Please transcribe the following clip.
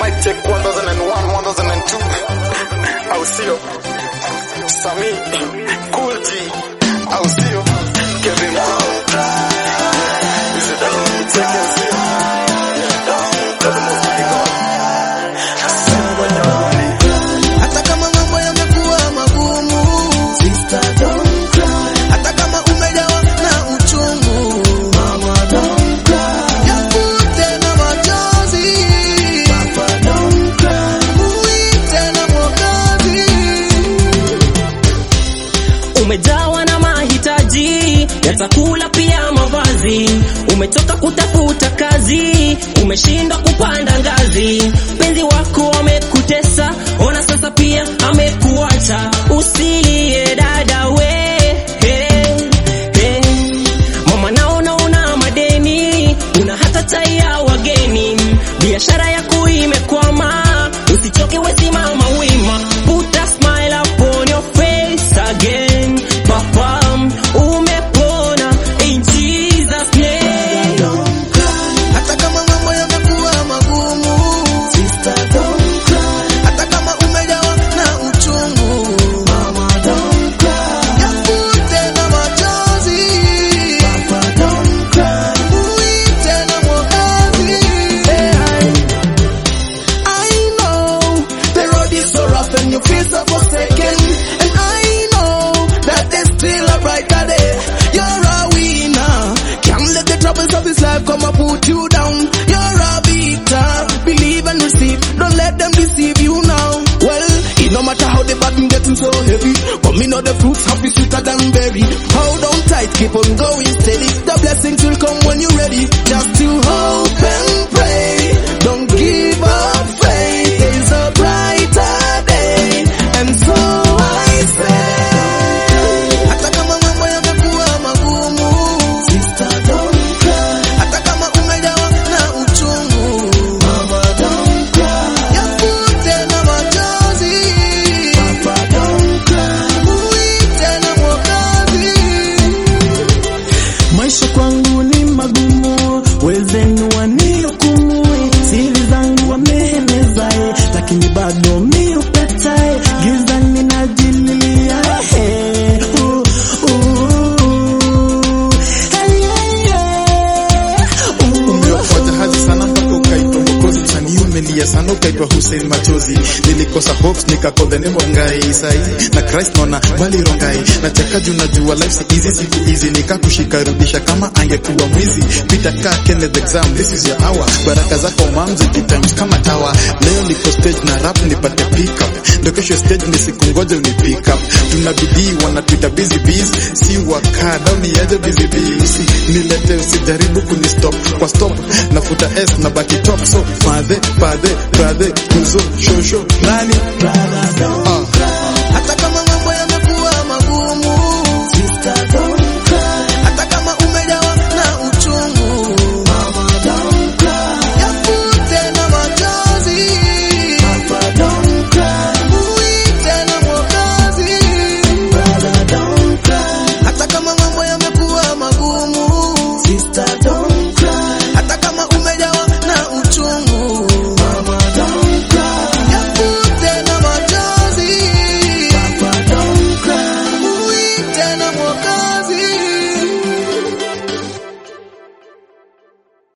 Mic check 1001, 1002. Au sio? Sami, Cool G. Au sio? Kevin Brown. Is it down? Check and see. Yeah, down. To the most high God. Hata kama mambo yamekuwa magumu, sister don't cry. Hata kama umejawa na uchungu, mama don't cry. Yakute na machozi, papa don't cry. Muite na Mwokozi. umejawa na mahitaji ya chakula pia mavazi, umetoka kutafuta kazi, umeshindwa kupanda ngazi, mpenzi wako amekutesa, ona sasa pia amekuacha, usilie dada we hey, hey. Mama naona una madeni, una hata tai ya wageni, biashara yako imekwama, usichoke wesimama wima, put a smile upon your face again, papa umepona in Jesus name. Hata kama mambo yamekuwa magumu, sister don't cry. Hata kama umejawa na uchungu, mama don't cry. Yakute na machozi, papa don't cry. Muite na Mwokozi. Hey, I know the road is so rough and you feel so forsaken, and I know that there's still a brighter day. You're a winner. Can't let the troubles of this life come and put you down. You're a beater. Believe and receive. Don't let them deceive you now. Well, it no matter how the button getting so heavy, but me know the fruits happy sweeter than berry. Hold on tight, keep on going steady. The blessings will come when you're ready. Just to hope and pray. Don't give up faith. There's a brighter day, and so I say. Hata kama mambo yamekuwa magumu, sister don't cry. Hata kama umejawa na uchungu, mama don't cry. Yakute na machozi, papa don't cry. Muite na Mwokozi. Maisha kwangu ni magumu, wezenu wanihukumu, siri zangu wameeneza, eh, lakini bado mi upeta, eh, giza ninajililia, eh, uh, uh, hey, yeah, yeah, uh. Umeokoa jahazi sana mpaka ukaitwa Mwokozi. Msanii umelia sana ukaitwa Hussein Machozi. Nilikosa hopes nikakosa the name of Ngai. Sahi na Christ naona bali rongai. Nacheka juu najua life si easy, siku hizi nikakushika rudisha kama angekuwa mwizi. Pita ka Kenneth exam, this is your hour. Baraka zako mam zikitimes kama tawa. Leo niko stage na rap nipate pick up. Ndo kesho stage ni siku ngoja uni pick up. Tuna bidii wanatuita busy bees. Si wakada uniaje busy bees. Nilete usijaribu kunistop kwa stop nafuta s na baki top so fathe fathe brother kuzo shosho nani